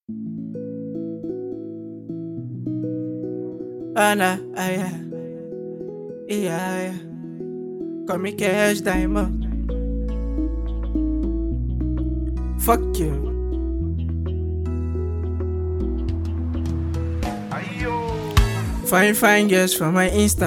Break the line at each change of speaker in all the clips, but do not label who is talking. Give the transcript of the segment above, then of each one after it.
Ana, aya, iya, aya. Come and cash diamond. Fuck you. Fine, fine girls for my Insta.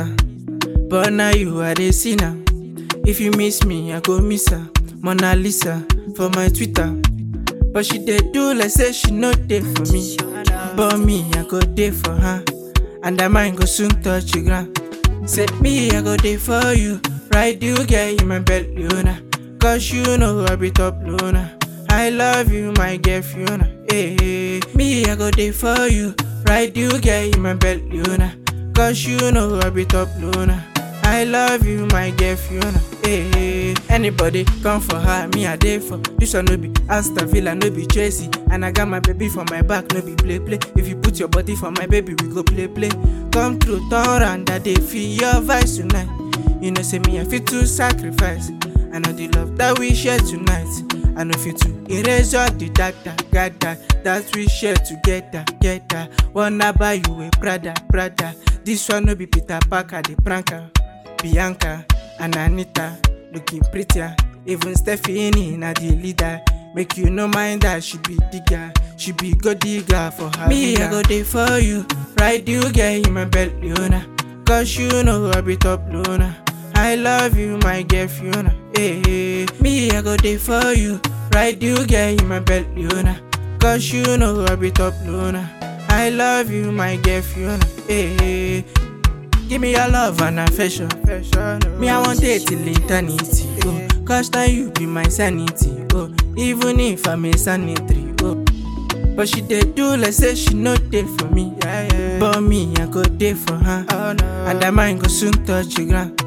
But now you are the sinner. If you miss me, I go miss her. Mona Lisa for my Twitter. But she did do like say she no day for me. But me, I go day for her. And I might go soon touch the ground. Say me, I go day for you. Ride you, get in my bed, Luna. Cause you know I be top Luna. I love you, my girl Fiona. Hey, me, I go day for you. Ride you, get in my bed, Luna. Cause you know I be top Luna. I love you, my girl Fiona. Hey, anybody come for her, me a day for. This one no be Aston Villa, no be Chelsea. And I got my baby for my back, no be play play. If you put your body for my baby, we go play play. Come through, turn around, that they feel your vibes tonight. You know, say me, I fit to sacrifice. I know the love that we share tonight. I know fit to erase all the dark that got that that we share together, together. Wanna buy you a Prada, Prada. This one no be Peter Parker, the pranker. Bianca and Anita looking prettier. Even Stephanie na the leader. Make you no mind that she be digger, she be good digger for her. Me, I go there for you, ride you, get in my belt, Luna. Cause you know I be top Luna. I love you, my girl Fiona. Hey, me, I go there for you, ride you, get in my belt, Luna. Cause you know I be top Luna. I love you, my girl Fiona. Hey, Give me your love and affection. Me, I want it till eternity. Oh, cause now you be my sanity. Oh, even if I'm a sanitary. Oh, but she did do like say she no day for me. But me, I go day for her. And I might go soon touch the ground.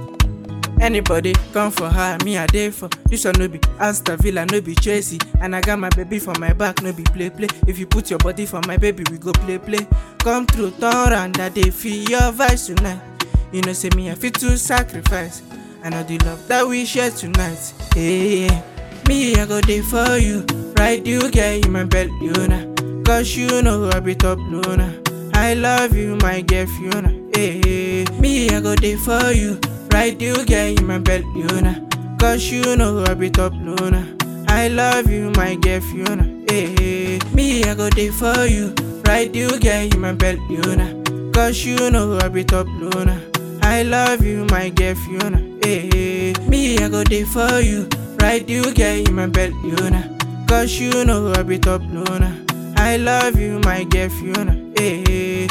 Anybody come for her, me a day for. This one no be Aston Villa, no be Chelsea. And I got my baby for my back, no be play play. If you put your body for my baby, we go play play. Come through, turn around, that they feel your vibes tonight. You know, say me, I fit to sacrifice. I know the love that we share tonight. Hey, me, I go there for you. Ride you, get in my bed, Luna. Cause you know I be top Luna. I love you, my girl Fiona. Hey, me, I go there for you. Ride you, get in my bed, Luna. Cause you know I be top Luna. I love you, my girl Fiona. Hey, me, I go there for you. Ride you, get in my bed, Luna. Cause you know I be top Luna. I love you, my girl Fiona. Hey, me, I go there for you. Ride you, get in my bed, Luna. Cause you know I be top Luna. I love you, my girl Fiona. Hey.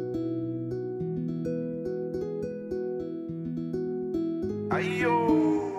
Ayo.